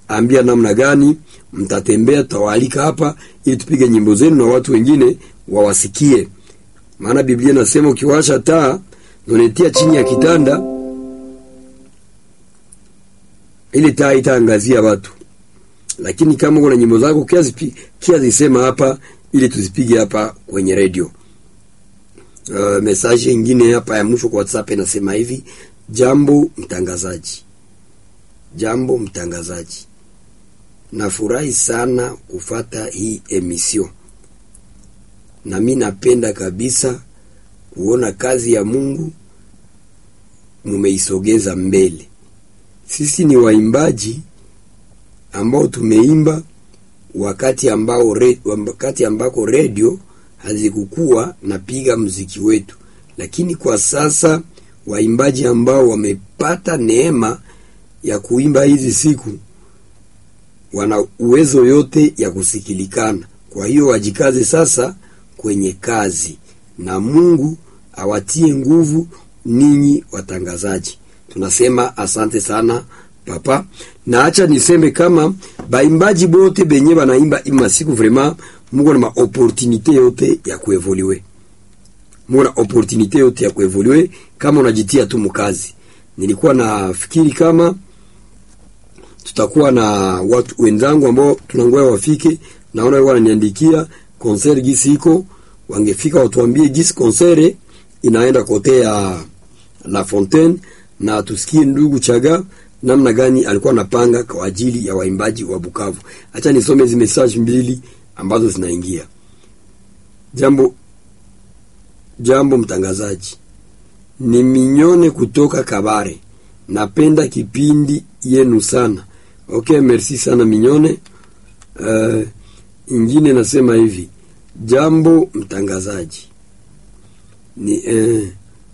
ambia namna gani mtatembea, tutawaalika hapa ili tupige nyimbo zenu na watu wengine wawasikie. Maana Biblia inasema ukiwasha taa unatia chini ya kitanda, ili taa itaangazia watu. Lakini kama kuna nyimbo zako kia zisema hapa, ili tuzipige hapa kwenye redio. Uh, message nyingine hapa ya mwisho kwa WhatsApp inasema hivi: jambo mtangazaji, jambo mtangazaji, nafurahi sana kufata hii emission, na mi napenda kabisa kuona kazi ya Mungu mumeisogeza mbele. Sisi ni waimbaji ambao tumeimba wakati ambao re, wakati ambako redio hazikukuwa napiga mziki wetu, lakini kwa sasa waimbaji ambao wamepata neema ya kuimba hizi siku wana uwezo yote ya kusikilikana. Kwa hiyo wajikaze sasa kwenye kazi, na Mungu awatie nguvu ninyi watangazaji. Tunasema asante sana papa, na acha niseme kama baimbaji bote benye banaimba ima siku vraiment muko na maopportunite yote ya kuevoluer, muko na opportunite yote ya kuevoluer kama unajitia tu mkazi. Nilikuwa nafikiri kama tutakuwa na watu wenzangu ambao tunangoja wafike, naona wao wananiandikia concert gisi iko, wangefika watuambie gisi concert inaenda kote ya La Fontaine, na tusikie ndugu Chaga namna gani alikuwa anapanga kwa ajili ya waimbaji wa Bukavu. Acha nisome hizo message mbili ambazo zinaingia. Jambo jambo, mtangazaji, ni minyone kutoka Kabare, napenda kipindi yenu sana. Okay, merci sana minyone. Uh, ingine nasema hivi, jambo mtangazaji, ni eh,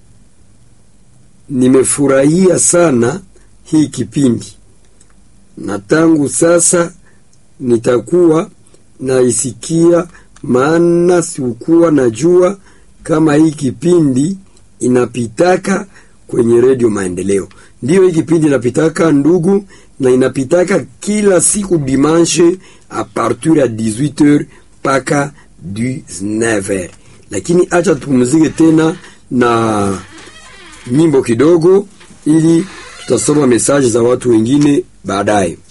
nimefurahia sana hii kipindi na tangu sasa nitakuwa naisikia, maana sikuwa najua kama hii kipindi inapitaka kwenye redio Maendeleo. Ndiyo, hii kipindi inapitaka ndugu, na inapitaka kila siku dimanche a partir ya 18h mpaka 19h. Lakini acha tupumzike tena na nyimbo kidogo, ili tutasoma mesaji za watu wengine baadaye.